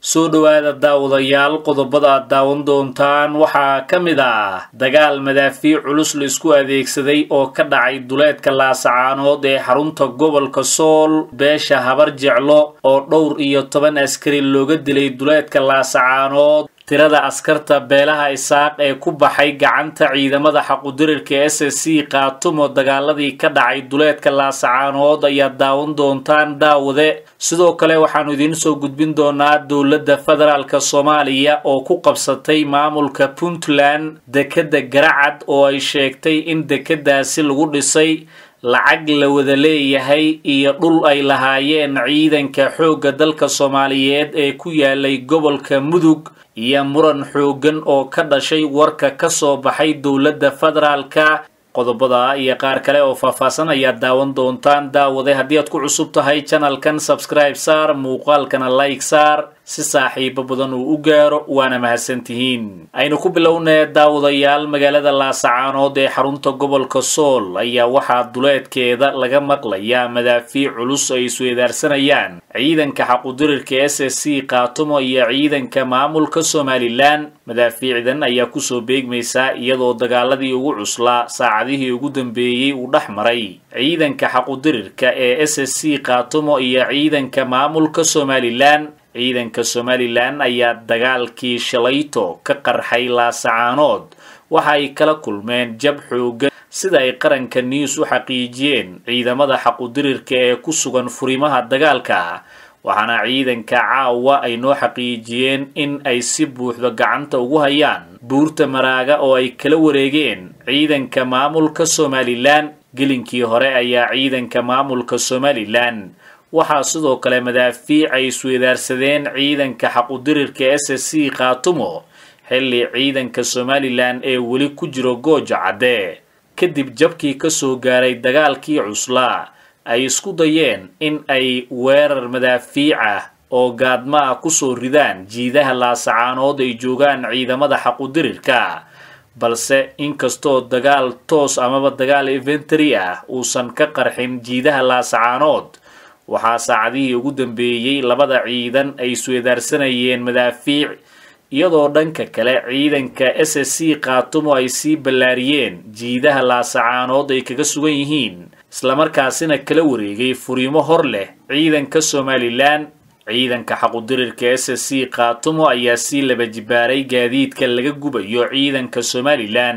soo dhowaada daawadayaal qodobada aad daawan doontaan waxaa ka mid ah dagaal madaafiic culus la isku adeegsaday oo ka dhacay duleedka laasacaanood ee xarunta gobolka sool beesha habar jeclo oo dhowr iyo toban askari looga dilay duleedka laasacaanood tirada askarta beelaha isaaq ee ku baxay gacanta ciidamada xaqudirirka s s c qaatumo dagaaladii ka dhacay duleedka laasacaanood ayaad daawan doontaan daawade sidoo kale waxaannu idiin soo gudbin doonaa dowladda federaalk soomaaliya oo ku qabsatay maamulka puntland dekedda garacad oo ay sheegtay in dekeddaasi lagu dhisay lacag la wada leeyahay iyo dhul ay lahaayeen ciidanka xoogga dalka soomaaliyeed ee ku yaalay gobolka mudug iyo muran xooggan oo ka dhashay warka ka soo baxay dowladda federaalka qodobada iyo qaar kale oo faahfaahsan ayaad daawan doontaan daawade haddii aad ku cusub tahay janalkan sabscribe saar muuqaalkana like saar si saaxiibo badan uu u gaaro waana mahadsantihiin aynu ku bilownee daawadayaal magaalada laasacaanood ee xarunta gobolka sool ayaa waxaa duleedkeeda laga maqlayaa madaafiic culus ay isweedaarsanayaan ciidanka xaqudirirka s s c qaatumo iyo ciidanka maamulka somalilan madaafiicdan ayaa kusoo beegmaysaa iyadoo dagaaladii ugu cuslaa saacadihii ugu dambeeyey uu dhex maray ciidanka xaqudirirka ee s s c qaatumo iyo ciidanka maamulka somalilan ciidanka somalilan ayaa dagaalkii shalayto ka qarxay laasacaanood waxa ay kala kulmeen jab xoogan sida ay qaranka news u xaqiijiyeen ciidamada xaqudirirka ee ku sugan furimaha dagaalka waxaana ciidanka caawa ay noo xaqiijiyeen in ay si buuxda gacanta ugu hayaan buurta maraaga oo ay kala wareegeen ciidanka maamulka somalilan gelinkii hore ayaa ciidanka maamulka somalilan waxaa sidoo kale madaafiic ay isweedaarsadeen ciidanka xaqudirirka s s c qaatumo xilli ciidanka somalilan ee weli ku jiro gooja cadde kadib jabkii kasoo gaaray dagaalkii cuslaa ay isku dayeen in ay weerar madaafiic ah oo gaadma ah kusoo ridaan jiidaha laasacaanood ay joogaan ciidamada xaqudirirka balse inkastoo dagaal toos amaba dagaal eventary ah uusan ka qarxin jiidaha laasacaanood waxaa saacadihii ugu dambeeyey labada ciidan ay isweedaarsanayeen madaafiic iyadoo dhanka kale ciidanka s s c qaatumo ay sii ballaariyeen jiidaha laasacaanood ay kaga sugan yihiin islamarkaasina kala wareegay furiimo hor leh ciidanka somalilan ciidanka xaqudirirka s s c qaatumo ayaa sii laba jibaaray gaadiidka laga gubayo ciidanka somalilan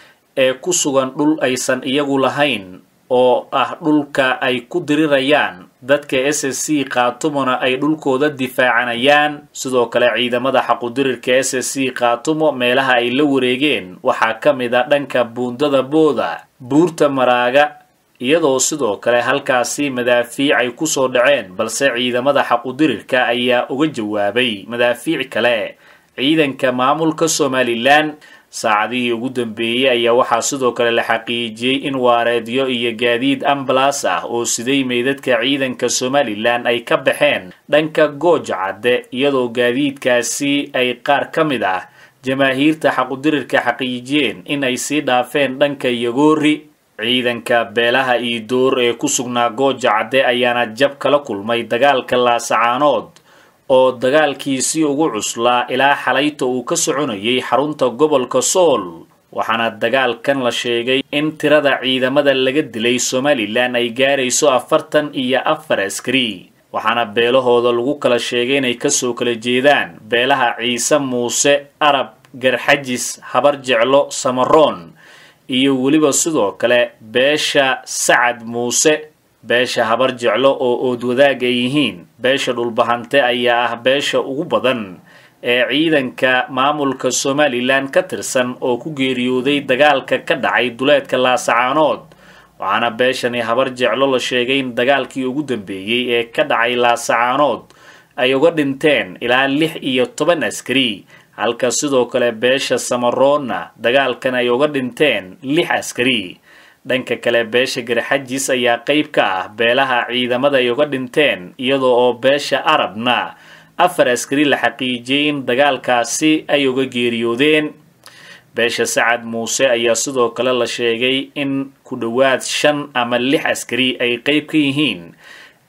ee ku sugan dhul aysan iyagu lahayn oo ah dhulka ay ku dirirayaan dadka s s c qaatumona ay dhulkooda difaacanayaan sidoo kale ciidamada xaqudirirka s s c qaatumo meelaha ay la wareegeen waxaa ka mid a dhanka buundada booda buurta maraaga iyadoo sidoo kale halkaasi madaafiic ay kusoo dhaceen balse ciidamada xaqudirirka ayaa uga jawaabay madaafiic kale ciidanka maamulka somalilan saacadihii ugu dambeeyey ayaa waxaa sidoo kale la xaqiijiyey in waareedyo iyo gaadiid ambalas ah oo siday meydadka ciidanka somalilan ay ka baxeen dhanka gooja cadde iyadoo gaadiidkaasi ay qaar ka mid ah jamaahiirta xaqudirirka xaqiijiyeen in ay sii dhaafeen dhanka yagoori ciidanka beelaha iidoor ee ku sugnaa gooja cadde ayaana jab kala kulmay dagaalka laasacaanood oo dagaalkiisii ugu cuslaa ilaa xalayta uu ka soconayay xarunta gobolka sool waxaana dagaalkan la sheegay in tirada ciidamada laga dilay somalilan ay gaarayso afartan iyo afar askari waxaana beelahooda lagu kala sheegay inay kasoo kala jeedaan beelaha ciise muuse arab garxajis habar jeclo samaroon iyo weliba sidoo kale beesha sacad muuse beesha habar jeclo oo oodwadaag ay yihiin beesha dhulbahante ayaa ah beesha ugu badan ee ciidanka maamulka somalilan ka tirsan oo ku geeriyooday dagaalka ka dhacay duleedka laasacaanood waxaana beeshani habar jeclo la sheegay in dagaalkii ugu dambeeyey ee ka dhacay laasacaanood ay uga dhinteen ilaa lix iyo toban askari halka sidoo kale beesha samaroonna dagaalkan ay uga dhinteen lix askari dhanka kale beesha garxajis ayaa qayb ka ah beelaha ciidamada ay uga dhinteen iyadoo oo beesha arabna afar askari la xaqiijiyey in dagaalkaasi ay uga geeriyoodeen beesha sacad muuse ayaa sidoo kale la sheegay in ku dhowaad shan ama lix askari ay qayb ka yihiin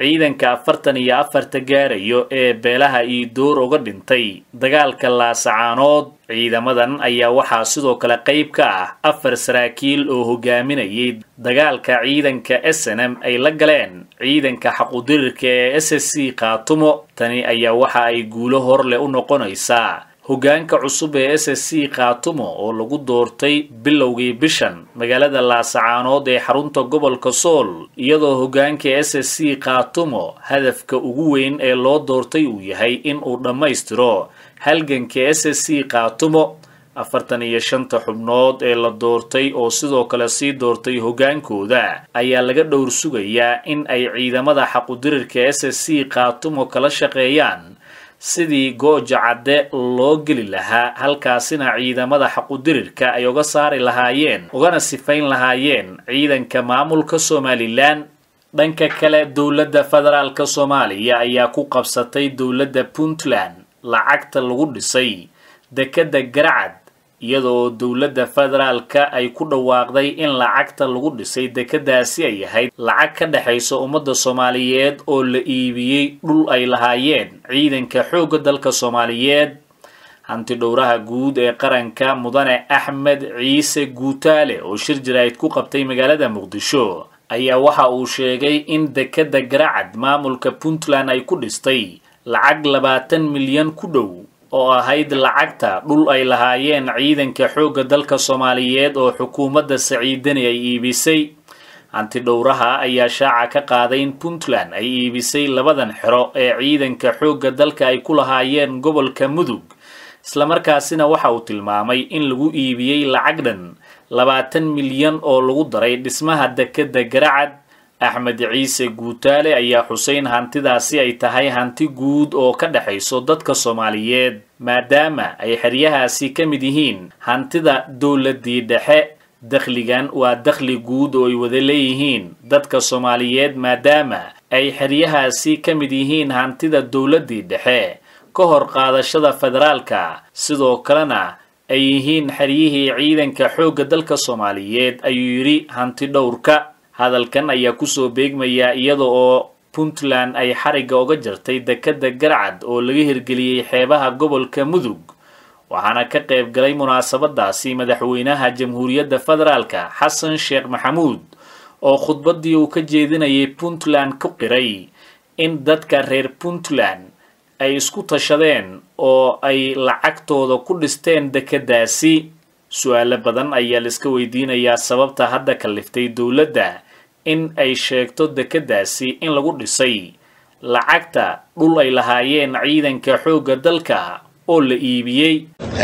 ciidanka afartan iyo afarta gaarayo ee beelaha iidoor uga dhintay dagaalka laasacaanood ciidamadan ayaa waxaa sidoo kale qayb ka ah afar saraakiil oo hogaaminayay dagaalka ciidanka s n m ay la galeen ciidanka xaqudirirka ee s s c khaatumo tani ayaa waxa ay guulo hor leh u noqonaysaa hoggaanka cusub ee s s c khaatumo oo lagu doortay bilowgii bishan magaalada laasacaanood ee xarunta gobolka sool iyadoo hoggaanka s s c khaatumo hadafka ugu weyn ee loo doortay uu yahay in uu dhammaystiro halganka s s c khaatumo afartan iyo shanta xubnood ee la doortay oo sidoo kale sii doortay hoggaankooda ayaa laga dhowr sugayaa in ay ciidamada xaqudirirka s s c khaatumo kala shaqeeyaan sidii gooja cadde loo geli lahaa halkaasina ciidamada xaqudirirka ay uga saari lahaayeen ugana sifayn lahaayeen ciidanka maamulka somalilan dhanka kale dowladda federaalka soomaaliya ayaa ku qabsatay dowladda puntland lacagta lagu dhisay dekedda garacad iyadoo dowladda federaalka ay ku dhawaaqday in lacagta lagu dhisay dekeddaasi ay ahayd lacag ka dhexaysa ummadda soomaaliyeed oo la iibiyey dhul ay lahaayeen ciidanka xoogga dalka soomaaliyeed hanti dhowraha guud ee qaranka mudane axmed ciise guutaale oo shir jaraa'id ku qabtay magaalada muqdisho ayaa waxa uu sheegay in dekedda garacad maamulka puntland ay ku dhistay lacag labaatan milyan ku dhow oo ahayd lacagta dhul ay lahaayeen ciidanka xoogga dalka soomaaliyeed oo xukuumadda saciidani ay iibisay hanti dhowraha ayaa shaaca ka qaaday in puntland ay iibisay labadan xero ee ciidanka xoogga dalka ay ku lahaayeen gobolka mudug islamarkaasina waxa uu tilmaamay in lagu iibiyey lacag dhan labaatan milyan oo lagu daray dhismaha dekedda garacad axmed ciise guutaale ayaa xuseyn hantidaasi ay tahay hanti guud oo ka dhexayso dadka soomaaliyeed maadaama ay xeryahaasi ka mid yihiin hantida dowladii dhexe dakhligan waa dakhli guud oo ay wada leeyihiin dadka soomaaliyeed maadaama ay xeryahaasi ka mid yihiin hantida dowladii dhexe ka hor qaadashada federaalka sidoo kalena ay yihiin xeryihii ciidanka xoogga dalka soomaaliyeed ayuu yidhi hanti dhowrka hadalkan ayaa kusoo beegmayaa iyada oo puntland ay xarigga uga jartay dekedda garcad oo laga hirgeliyey xeebaha gobolka mudug waxaana ka qayb galay munaasabadaasi madaxweynaha jamhuuriyadda federaalka xasan sheekh maxamuud oo khudbaddii uu ka jeedinayay puntland ku qiray in dadka reer puntland ay isku tashadeen oo ay lacagtooda ku dhisteen dekeddaasi su-aalo badan ayaa laiska weydiinayaa sababta hadda kalliftay dowladda in ay sheegto dekeddaasi in lagu dhisay lacagta dhul ay lahaayeen ciidanka xoogga dalka oo la iibiyey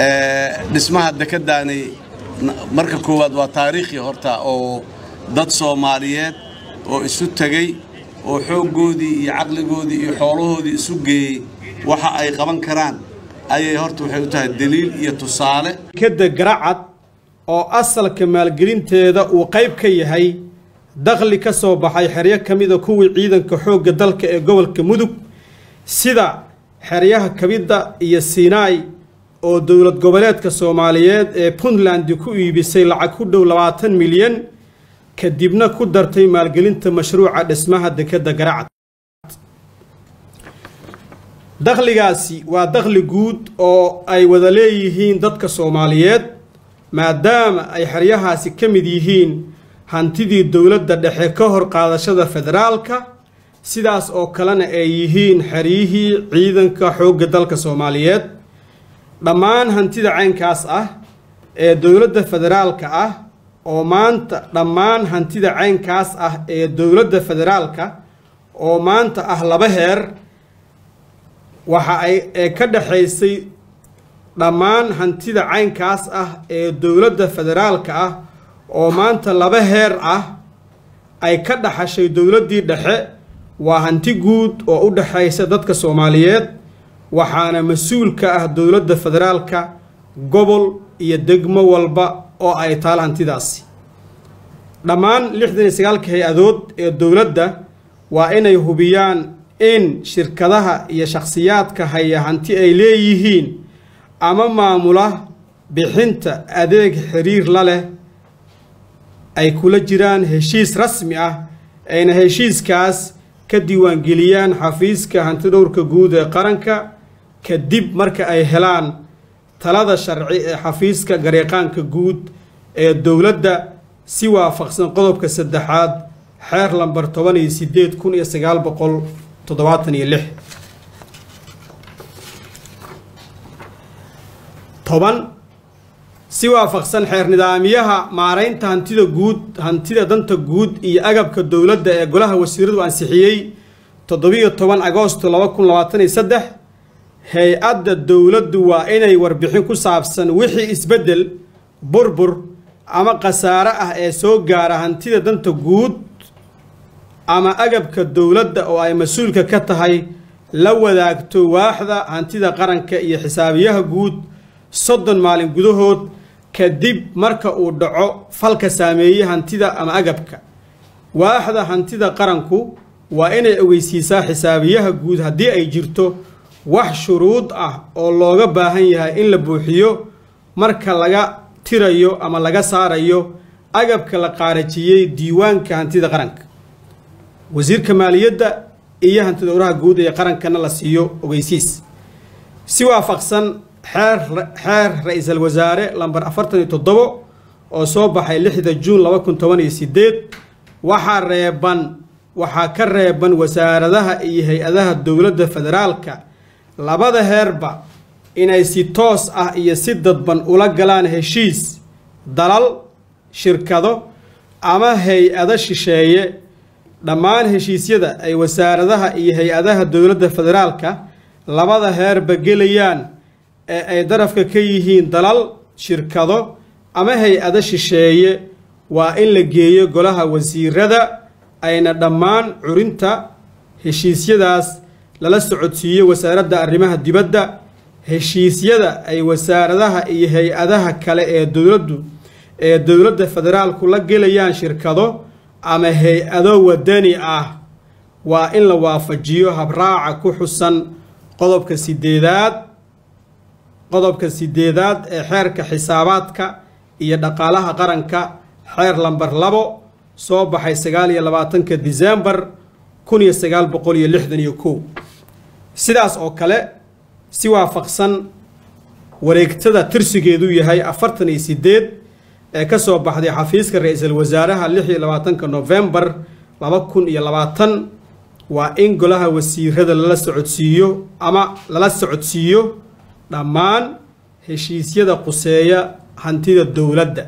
dhismaha dekeddaani marka koowaad waa taariikhii horta oo dad soomaaliyeed oo isu tegey oo xooggoodii iyo caqligoodii iyo xoolahoodii isu geeyey waxa ay qaban karaan ayay horta waxay u tahay daliil iyo tusaale dekedda garacad oo asalka maalgelinteeda uu qayb ka yahay dakhli ka soo baxay xeryo ka mida kuwii ciidanka xoogga dalka ee gobolka mudug sida xeryaha kabidda iyo siinaay oo dowlad goboleedka soomaaliyeed ee puntland ku iibisay lacag ku dhow labaatan milyan kadibna ku dartay maalgelinta mashruuca dhismaha dekedda garacad dakhligaasi waa dakhli guud oo ay wada leeyihiin dadka soomaaliyeed maadaama ay xeryahaasi ka mid yihiin hantidii dowladda dhexe ka hor qaadashada federaalka sidaas oo kalena ay yihiin xeryihii ciidanka xoogga dalka soomaaliyeed dhammaan hantida caynkaas ah ee dowladda federaalka ah oo maanta dhammaan hantida caynkaas ah ee dowladda federaalka oo maanta ah laba heer waxa ay ee ka dhexaysay dhammaan hantida caynkaas ah ee dowladda federaalka ah oo maanta laba heer ah ay ka dhaxashay dowladdii dhexe waa hanti guud oo u dhexaysa dadka soomaaliyeed waxaana mas-uul ka ah dowladda federaalka gobol iyo degmo walba oo ay taal hantidaasi dhammaan lixdan iyo sagaalka hay-adood ee dowladda waa inay hubiyaan in shirkadaha iyo shakhsiyaadka haya hanti ay leeyihiin ama maamula bixinta adeeg xiriir la leh ay kula jiraan heshiis rasmi ah ayna heshiiskaas ka diiwaangeliyaan xafiiska hantidhowrka guud ee qaranka kadib marka ay helaan talada sharci ee xafiiska gareeqaanka guud ee dowladda si waafaqsan qodobka saddexaad xeer lambar toban iyo sideed kun iyo sagaal boqol toddobaatan iyo lix toban si waafaqsan xeer nidaamyaha maaraynta hantida guud hantida danta guud iyo agabka dowladda ee golaha wasiiradu ansixiyey toddobiyo toban agoosto laba kun labaatan iyo saddex hay-adda dowladdu waa inay warbixin ku saabsan wixii isbeddel burbur ama khasaare ah ee soo gaara hantida danta guud ama agabka dowladda oo ay mas-uulka ka tahay la wadaagto waaxda hantida qaranka iyo xisaabiyaha guud soddon maalin gudahood kadib marka uu dhaco falka saameeyey hantida ama agabka waaxda hantida qaranku waa inay ogeysiisaa xisaabiyaha guud haddii ay jirto wax shuruud ah oo looga baahan yahay in la buuxiyo marka laga tirayo ama laga saarayo agabka la qaarajiyey diiwaanka hantida qaranka wasiirka maaliyadda iyo hantidowraha guud ee qarankana la siiyo ogeysiis si waafaqsan xeer xeer ra-iisul wasaare lambar afartan iyo toddobo oo soo baxay lixda juun laba kun toban iyo sideed waxaa reeban waxaa ka reeban wasaaradaha iyo hay-adaha dowladda federaalka labada heerba inay si toos ah iyo si dadban ula galaan heshiis dalal shirkado ama hay-ado shisheeye dhammaan heshiisyada ay wasaaradaha iyo hay-adaha dowladda federaalka labada heerba gelayaan ee ay darafka ka yihiin dalal shirkado ama hay-ado shisheeye waa in la geeyo golaha wasiirada ayna dhammaan curinta heshiisyadaas lala socodsiiyo wasaaradda arrimaha dibadda heshiisyada ay wasaaradaha iyo hay-adaha kale ee dowladdu ee dowladda federaalku la gelayaan shirkado ama hay-ado wadani ah waa in la waafajiyo habraaca ku xusan qodobka sideedaad qodobka sideedaad ee xeerka xisaabaadka iyo dhaqaalaha qaranka xeer lambar labo soo baxay sagaal iyo labaatanka disembar kun iyo sagaal boqol iyo lixdan iyo kow sidaas oo kale si waafaqsan wareegtada tirsigeedu yahay afartan iyo sideed ee ka soo baxday xafiiska ra-iisul wasaaraha lix iyo labaatanka nofembar laba kun iyo labaatan waa in golaha wasiirada lala socodsiiyo ama lala socodsiiyo dhammaan heshiisyada quseeya hantida dowladda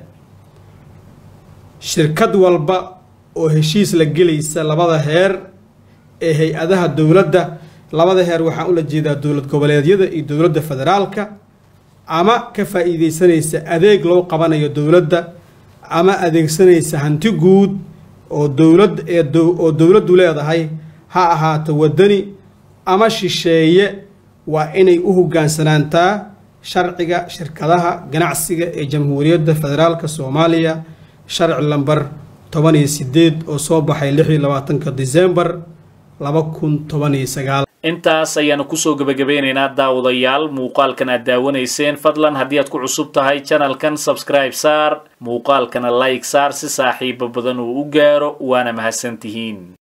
shirkad walba oo heshiis la gelaysa labada heer ee hay-adaha dowladda labada heer waxaan ula jeedaa dowlad goboleedyada iyo dowladda federaalka ama ka faa-iideysanaysa adeeg loo qabanayo dowladda ama adeegsanaysa hanti guud oo dowlad ee oo dowladdu leedahay ha ahaato wadani ama shisheeye waa inay u hogaansanaantaa sharciga shirkadaha ganacsiga ee jamhuuriyadda federaalka soomaaliya sharci lambar toban iyo sideed oo soo baxay lix iyo labaatanka disembar laba kun toban iyo sagaal intaas ayaanu kusoo gebagabeynaynaa daawadayaal muuqaalkan aad daawanayseen fadlan haddii aad ku cusub tahay janalkan sabscribe saar muuqaalkana like saar si saaxiibo badan uu u gaaro waana mahadsantihiin